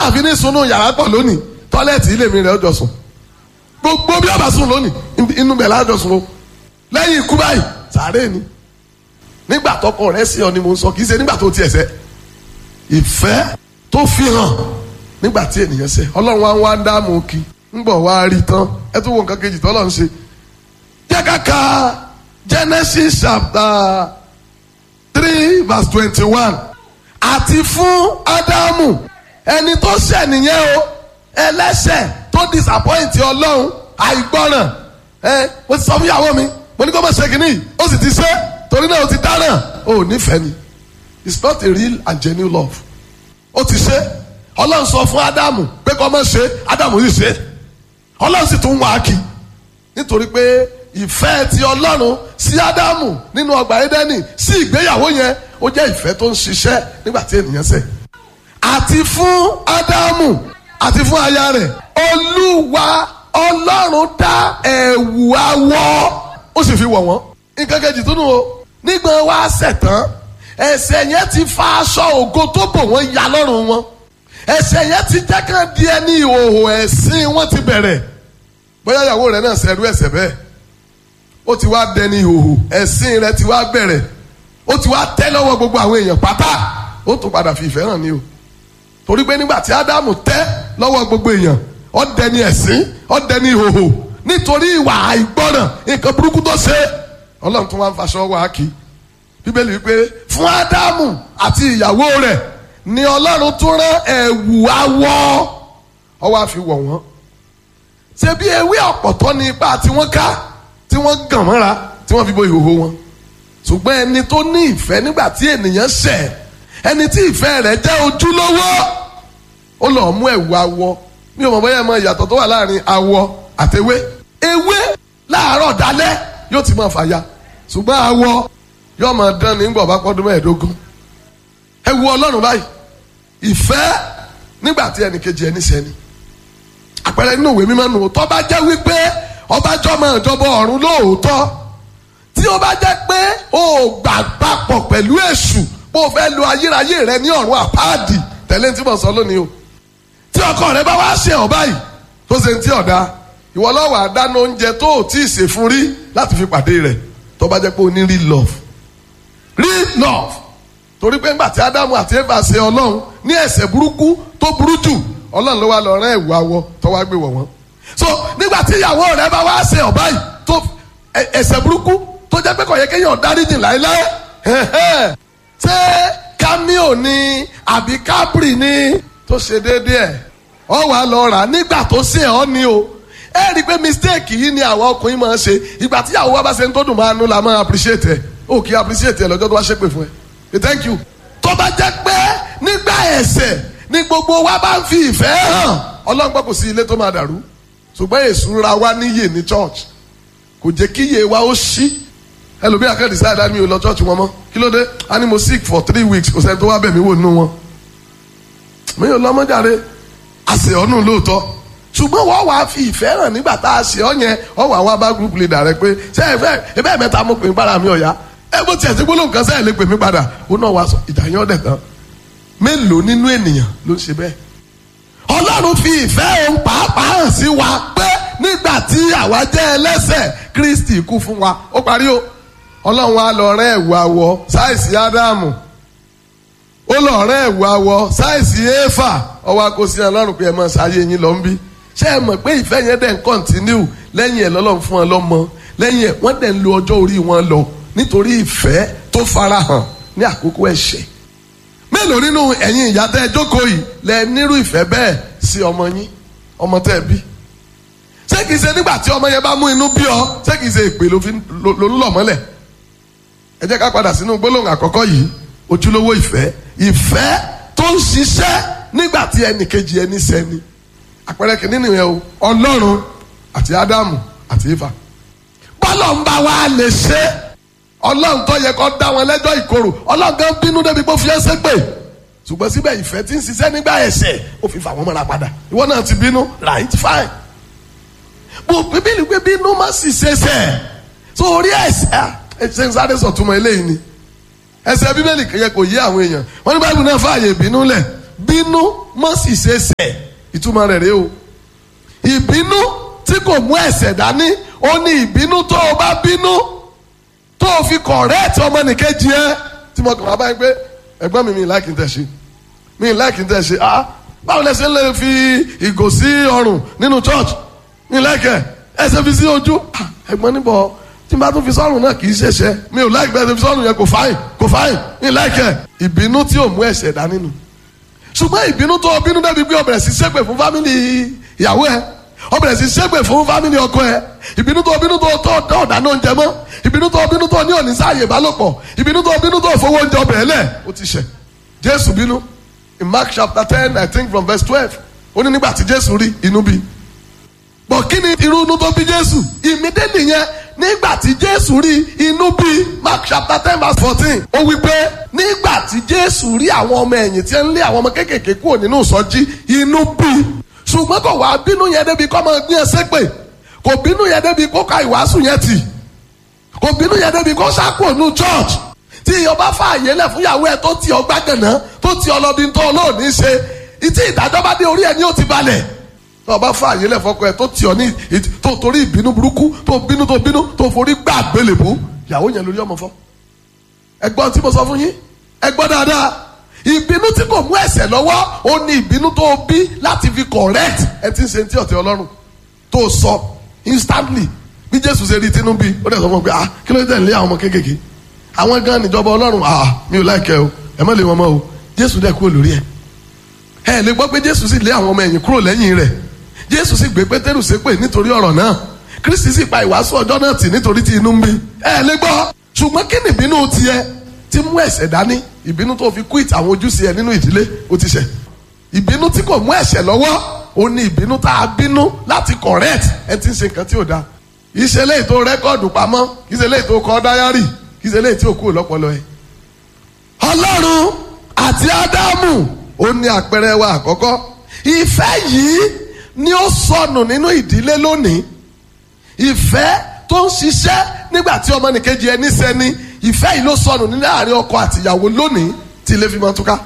àfi ní sunú yàrá pọ̀ lónìí tọ́lẹ́ẹ̀tì ilé mi rẹ̀ ọjọ́ sùn gbogbo bí ọba sùn lónìí inú bẹ̀ lájọ sùn o lẹ́yìn ikú báyìí sàárè ni nígbà tọkọ rẹ̀ sí ọ ni mo ń sọ kì í ṣe nígbà tó tiẹ̀ ṣẹ̀ ìfẹ́ tó fi hàn nígbà tí ènìyàn ṣẹ̀ ọlọ́run wa ń wá ń dáàmú kí ń bọ̀ wá rí tán ẹ tún wo nǹkan kejì tọ́lọ́run ṣe jẹ́ ká ka Genesis chapter three verse twenty-one àti fún Ádámù ẹni tó ṣẹ̀ nìyẹn o ẹlẹ́ṣẹ̀ tó disappoint ọlọ́run àìgbọràn ẹ mo ti sọ fún ìyàwó mi mo ní kó má ṣe kínní ó sì ti ṣe torí náà ó ti dáràn ó nífẹ̀ẹ́ ni it's not a real and genuine love ó ti ṣe ọlọ́run sọ fún ádámù pé kó má ṣe ádámù yìí ṣe ọlọ́run sì tún wá á kí nítorí pé ìfẹ́ ti ọlọ́run sí ádámù nínú ọgbà édẹ́nì sí ìgbéyàwó yẹn ó jẹ́ ìfẹ́ tó ń ṣiṣẹ́ nígbà tí ènìyàn ṣẹ̀ àti fún ádámù àti fún aya rẹ̀ olúwa ọlọ́run dá ẹ̀wù awọ ó sì fi wọ̀ wọ́n nǹkan kejì tó nù o nígbà wá ṣẹ̀ tán ẹ̀ṣẹ̀ yẹn ti fa aṣọ ògo tó bò wọ́n ya lọ́rùn wọn ẹ̀ṣẹ̀ yẹn ti jẹ́ kán di ẹni ìhòòhò ẹ̀sìn wọn ti bẹ̀rẹ̀ bóyá ìyàwó rẹ̀ náà ṣẹ̀rú ẹ̀ṣẹ̀ bẹ́ẹ̀ ó ti wá dẹni ìhòòhò ẹ̀sìn rẹ̀ ti wá bẹ̀rẹ̀ ó ti wá tẹ́ lọ́wọ́ gbogbo àwọn èèyàn pátá ó tún padà fi ìfẹ́ hàn ní o torí pé nígbà tí ádámù tẹ́ lọ́wọ́ gbogbo èèyàn ó dẹni ẹ̀sìn ó dẹni ìhòòhò nítorí ìwà àìgbọ́ràn nǹkan burúkú tó ṣe ọlọ́run tún wá ń faṣọ wá kí bíbélì wípé fún ádámù àti ìyàwó rẹ̀ ni ọlọ́run tún rán ẹ̀wù awọ ó wá fi wọ̀ wọ́n ṣe bí ewé ọ̀pọ̀tọ́ ní ipa tí wọ́n ká tí wọ́n gàn mọ́ra tí wọ́n fi bo ìhòòhò wọn ṣùgbọ́n ẹni tó ní ìfẹ́ nígbà tí ènìyàn ṣẹ̀ ẹni tí ìfẹ́ rẹ̀ jẹ́ ojúlówó ó lọ́ọ́ mú ẹ̀wù awọ mi ò mọ̀ bóyá ẹ mọ ìyàtọ̀ tó wà láàrin awọ àtewé ewé láàárọ̀ dalẹ́ yóò ti máa fàya ṣùgbọ́n awọ yóò máa dán ní gbọ̀ bá pọ́dún mẹ́ẹ̀ẹ́dógún ẹ wo ọlọ́run báyìí ìfẹ́ nígbà tí ẹnì kejì ẹni sẹ́ni àpẹẹrẹ nínú ìwé mímọ́ nù tó bá jẹ́ wípé ọba jọmọ ìjọba ọ̀run lóòótọ́ tí ó bá jẹ́ pé o gbà papọ̀ pẹ̀lú èṣù bó o fẹ́ lo ayérayé rẹ ní ọ̀run àpáàdì tẹ̀lé tí mo sọ lónìí o tí ọkọ rẹ bá wá ṣe ọ̀ báyìí tó ṣe ń tí ọ̀dà ìwọ lọ́wọ́ àdáná oúnjẹ tó ò tí ì ṣe fún rí láti fi pàdé rẹ̀ tó bá jẹ́ pé o ní real love real love torí pé ńgbà tí ádámù àti éfà ṣe ọlọ́run ní ẹ̀ṣẹ̀ burúkú tó burú jù ọlọ́run ló wá lọ rán ẹ̀wù awọ tó wá gbé wọ̀ wọ́n so nígbà tí ìyàwó rẹ bá wá ṣe ọ̀ báyìí tó ẹ̀ṣẹ̀ burúkú tó jẹ́ pé kò yẹ kéèyàn dáríjì láéláé ṣé cameo ni àbí capri ni tó ṣe déédéé ẹ̀ ọ wà lọ rà nígbà tó ṣe ọ ni o ẹ rí i pé mistake yìí ni àwọn ọkùnrin máa ń ṣe ìgbà tí ìyàwó wa bá ṣe ń tó dùn máa nú la máa appreciate ẹ o kì í appreciate ẹ lọ́jọ́ tó wá ṣépè fún ẹ thank you tó bá jẹ́ pé nígbà ẹ̀ṣẹ̀ ni gbogbo wa bá ń fi ìfẹ́ hàn ọlọ́run gbọ́ kò sí ilé tó máa dàrú ṣùgbọ́n èṣù ra wa níyè ní church kò jẹ́ kí iye wa ó ṣí ẹlòmíì akẹ́kọ̀ọ́ decide á ní o lọ church wọn mọ́ kí ló dé á ní mo sick for three weeks kò sẹ́ni tó wá bẹ̀ mí wò nínú wọn mi ò lọ́mọdàre àṣẹ ọ̀nù lóòótọ́ ṣùgbọ́n wọ́n wàá fi ìfẹ́ hàn nígbà tá a ṣe ọ́ yẹn wọ́n wàá wá bá group leader rẹ pé ṣé ẹ fẹ́ ẹ bẹ́ẹ̀ mẹ́ta mo pè mí padà mi ọ̀yá ẹ bó tiẹ̀ sí gbólóhùn kan sẹ́yìn lè pè mí padà ó náà wàá sọ ìjà yẹn ọ̀dẹ̀ tán mélòó nínú ènìyàn ló ń ṣe bẹ́ẹ̀ ọlọ́run fi ìfẹ́ òun pàápàá hàn sí wa pé nígbà tí àwa jẹ́ ẹlẹ́ṣẹ̀ kristi kú fún wa ó parí o ọlọ́run á lọ rẹ́ ẹ̀wù awọ sáìsì ádámù ó lọ rẹ́ ẹ̀wù awọ sáìsì éfà ọwọ́ akosí ọlọ́run pé ẹ mọ̀ sáyé yín lọ ń bí ṣé ẹ mọ̀ pé ìfẹ́ yẹn dẹ̀ ń kọ́ntínú lẹ́yìn ẹ̀ lọ́lọ́run fún wọn lọ́mọ lẹ́yìn ẹ̀ wọ́n dẹ̀ ń lo ọjọ́ orí wọn lọ nítorí ìfẹ́ tó farahàn ní àkókò ẹ̀ṣẹ̀ mélòó nínú ẹ̀yin ìyá tẹ́ ẹ jókòó yìí lẹ nírú ìfẹ́ bẹ́ẹ̀ sí ọmọ yín ọmọ tẹ́ ẹ bí ṣé kìí ṣe nígbà tí ọmọ yẹn bá mú inú bí ọ ṣé kìí ṣe ìpè ló ń lọ mọ́lẹ̀ ẹ jẹ́ ká padà sínú gbólóhùn àkọ́kọ́ yìí ojúlówó ìfẹ́ ìfẹ́ tó ń ṣiṣẹ́ nígbà tí ẹnì kejì ẹni sẹ́ni àpẹẹrẹ kìíní nìyẹn o ọlọ́run àti ádámù àti éfà bọ́lọ̀ ń bá wa lè ṣe ọlọ́run tó yẹ kó dá wọn lẹ́jọ́ ìkorò ọlọ́run gan bínú débi pé ó fi ẹsẹ̀ pè ṣùgbọ́n síbẹ̀ ìfẹ́ tí ń ṣiṣẹ́ nígbà ẹ̀ṣẹ̀ ó fi fà wọ́n mọ́ra padà ìwọ náà ti bínú right fine bó bíbélì pé bínú má sì ṣẹṣẹ̀ tó orí ẹ̀ṣẹ̀ ẹ̀ṣẹ̀ ń sáré sọ̀túnmọ̀ eléyìí ni ẹ̀ṣẹ̀ bíbélì yẹ kò yé àwọn èèyàn wọ́n ní báyìí náà fààyè ìbínú lẹ̀ bínú mọ́ sì ṣe ṣẹ̀ ìtumọ̀ rẹ̀ rèé o ìbínú tí kò mú ẹ̀ṣẹ̀ dání ó ní ìbínú tó o bá bínú tó o fi kọ̀rẹ́ẹ̀tì ọmọnìkejì ẹ tí mo kàn wá báyìí pé ẹ̀gbọ́n mi mi láìkí tẹ̀ ṣe mi láìkí tẹ̀ ṣe ah báwo lẹ ṣe ń lè fi ìgò sí ọrùn nínú church mi láìkẹ́ ẹ ṣe fi sí ojú Ah, ẹ̀gbọ́n níbọ̀ tí n bá tún fi sọ́rùn náà kì í ṣẹ̀ṣẹ̀ mi ò láìkí bẹ́ẹ̀ ṣe fi sọ́rùn yẹn kò fáìn kò fáìn mi láìkẹ́ ìbínú tí ò mú ẹ̀ṣẹ̀ dání nù ṣùgbọ́n ìbínú tó o bínú débi pé o bẹ̀rẹ̀ sí ṣépè fún fámìlì ìyàwó ẹ o bẹ̀rẹ̀ sí ṣépè fún fámìlì ọkọ ẹ ìbínú tó o bínú tó o tó tó ọ̀dáná oúnjẹ mọ́ ìbínú tó o bínú tó o ní òní sáàyè ìbálòpọ̀ ìbínú tó o bínú tó o fowó oúnjẹ ọbẹ̀ ẹlẹ̀ o ti ṣẹ̀ jésù bínú in mark chapter ten i think from verse twelve ó ní nígbà tí jésù rí inú bí bọ̀ kí ni irú inú tó bí jésù ìmídélì yẹn nígbà tí jésù rí inú bí mark chapter ten verse fourteen ó wí pé nígbà tí jésù rí àwọn ọmọ ẹ̀yìn tí ń lé àwọn ọmọ kéékèèké kúrò nínú ìsọjí inú bí ṣùgbọ́n kò wá bínú yẹn débi kọ́ máa gbé ẹsẹ̀ pé kò bínú yẹn débi kó ka ìwàásù yẹn tì kò bínú yẹn débi kó sákò nù church tí ìyọba fààyè lẹ̀ fún ìyàwó ẹ̀ tó ti ọgbà gànà tó ti ọlọ́bí tó olóòní ṣe ìtí ìdájọ́ bá dé orí ẹ̀ ní ó ti balẹ̀ ọba fààyè lẹ̀ fọkọ ẹ̀ tó ti ọ ní tó torí ìbínú burúkú tó bínú tó bínú tó forí gbà gbélébó ìyàwó yẹn lórí ọmọ fọ́ ẹgbọ́n tí mo sọ fún yín ẹgbọ́n dáadáa ìbínú tí kò mú ẹ̀ṣẹ̀ lọ́wọ́ ó ní ìbínú tó bí láti fi correct ẹ ti ń ṣe ti ọ̀tẹ̀ ọlọ́run tó sọ instantly bí jésù ṣe rí tinú bí ó dẹ̀ sọ fún mi pé ah kí ló dé lé àwọn ọmọ kéékèèké àwọn gan níjọba ọlọ́run ah mi ò láìkẹ́ o ẹ má lé wọn mọ́ o jésù dẹ̀ kúrò lórí ẹ̀ ẹ lè gbọ́ pé jésù sì lé àwọn ọmọ ẹ̀yìn kúrò lẹ́yìn rẹ̀ jésù sì gbé pétérù ṣépè nítorí ọ̀rọ̀ náà kristi sì pa ìwàásù ọjọ́ náà tì nítorí tí inú ń bí ẹ lè gbọ́ ṣùgbọ́n kí ni ìbínú tiẹ̀ tí mú ẹ̀ṣẹ̀ dání ìbínú tó fi quit àwọn ojúṣe ẹ nínú ìdílé ó ti ṣẹ̀ ìbínú tí kò mú ẹ̀ṣẹ̀ lọ́wọ́ ó ní ìbínú tá a bínú láti correct ẹ ti ń ṣe nǹkan tí ò da ìṣẹ̀lẹ̀ ètò rẹ́kọ̀dù pamọ́ ìṣẹ̀lẹ̀ ètò kọ dáyárì ìṣẹ̀lẹ̀ ètò òkú lọ́pọlọ ẹ. ọlọ́run àti ádámù ó ní àpẹẹrẹ wa àkọ́kọ́ ìfẹ́ yìí ni ó sọnù nínú ìdílé lónìí ìfẹ́ tó ń ṣiṣẹ́ nígbà tí ọmọnìkejì ẹni sẹ́ni ìfẹ́ yìí ló sọnù ní láàrin ọkọ àtìyàwó lónìí tí ilé fi máa túká.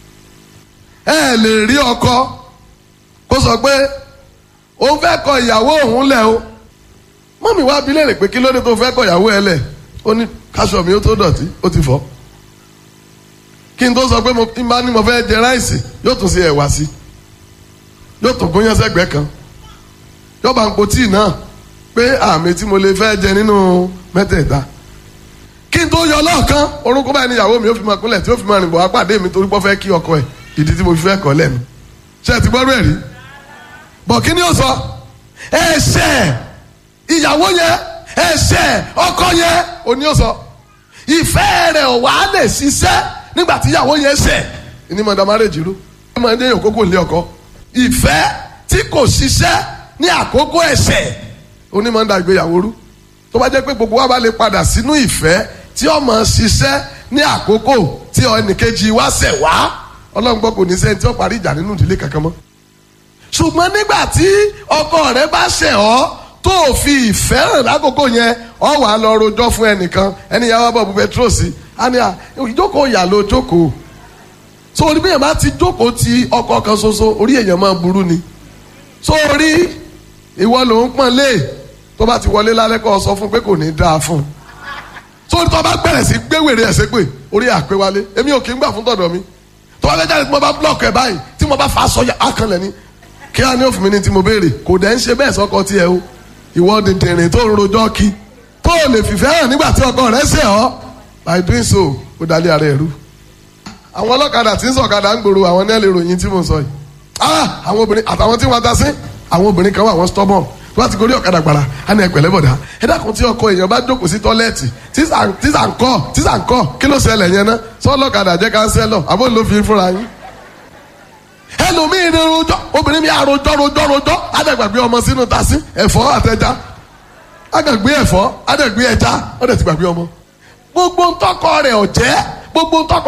ẹ lè rí ọkọ kó sọ pé òun fẹ́ kọ ìyàwó òun lẹ̀ o mọ́mí wá bi léèrè pé kí ló dé tó fẹ́ kọ ìyàwó ẹ lẹ̀ ó ní káṣọ mi ó tó dọ̀tí ó ti fọ́ kí n tó sọ pé mo ń bá ní mo fẹ́ jẹ ráìsì yóò tún ṣe ẹ̀wà sí yóò tún gúnyán sẹ́gbẹ̀ẹ́ kan yóò bá ń po tíì náà pé àmì tí mo lè fẹ́ jẹ nínú mẹ́tẹ̀ẹ̀ta kí n tó yọ lọ́ọ̀kan orúkọ báyìí ni ìyàwó mi ó fi máa kúnlẹ̀ tí ó fi máa rìn bọ̀ wá pàdé mi torí pé ó fẹ́ kí ọkọ ẹ̀ ìdí tí mo fi fẹ́ kọ́ lẹ́nu ṣé ẹ ti gbọ́dọ̀ ẹ̀ rí bọ̀ kí ni ó sọ ẹ̀ṣẹ̀ ìyàwó yẹn ẹ̀ṣẹ̀ ọkọ yẹn òní ó sọ ìfẹ́ rẹ̀ ò wá lè ṣiṣẹ́ nígbà tí ìyàwó yẹn ṣẹ̀ ní mọ̀dà márèjì rú ẹ máa ń dé òkókò lé ọkọ ìfẹ́ tí kò ṣiṣẹ́ ní àkókò ẹ̀ṣẹ̀ onímọ̀ ń da ìgbéyàwó rú tó bá jẹ́ pé gbogbo wa bá lè padà sínú ìfẹ́ tí ọmọ ṣiṣẹ́ ní àkókò tí ẹnìkejì wa ṣẹ̀ wá ọlọ́run gbọ́ kò ní sẹ́ni tí ó parí ìjà nínú ìdílé kankan mọ́. ṣùgbọ́n nígbà tí ọkọ rẹ bá ṣẹ̀ ọ́ tó fi ìfẹ́ hàn lákòókò yẹn ọ wà á lọ rojọ́ fún ẹnìkan ẹni yàrá bọ̀ bu petrol sí á ní à ìjókòó ìyà ló jókòó so orí bẹ́ẹ̀ bá ti jókòó ti ọkọ kan ṣoṣo orí èèyàn máa burú ni so orí ìwọ ló ń pọ́n lé tó bá ti wọlé lálẹ́ kọ́ ọ sọ fún pé kò ní dáa fún un sórí tó bá bẹ̀rẹ̀ sí gbéwèrè ẹ̀sẹ̀ pé orí àpé wálé èmi ò kí ń gbà fún tọ̀dọ̀ mi tó bá fẹ́ jáde tí mo bá blọọkì ẹ̀ báyìí tí mo bá fa aṣọ akànlẹ̀ ni kí á ní òfin mi ní tí mo béèrè kò dẹ̀ ń ṣe bẹ́ẹ̀ sọ́kọ tiẹ̀ o ìwọ dìndìnrín tó ń rojọ́ kí tó o lè fìfẹ́ hàn nígbà tí ọkọ rẹ̀ ṣe ọ́ by doing so ó dalẹ̀ ara ẹ̀rú àwọn ọlọ́kadà tí ń sọ̀kadà ń gbòòrò àwọn ní ẹ̀ lè ròyìn tí mo sọ yìí ah àwọn obìnrin àtàwọn tí wọ́n ta sí àwọn obìnrin kan wà wọ́n stubborn wọ́n ti gorí ọ̀kadà gbàrà á ní ẹ̀pẹ̀lẹ́ bọ̀dá ẹ dákun tí ọkọ èèyàn bá jókòó sí tọ́lẹ́ẹ̀tì tíṣà ń kọ́ tíṣà ń kọ́ kí ló ṣẹlẹ̀ yẹn ná sọ́ọ́lọ́kadà jẹ́ kánsẹ́lọ̀ àbó ló fi fúnra yín. ẹlòmíín ní rojọ́ obìnrin mi àròjọ́ rojọ́ rojọ́ àdàgbàgbé ọmọ sínú tasí ẹ̀fọ́ àtẹja àdàgbé ẹ̀fọ́ àdàgbé ẹja ọ̀dẹ̀ ti gbàgbé ọmọ. gbogbo ntọ́kọ rẹ̀ ọ̀jẹ́ gbogbo ntọ́kọ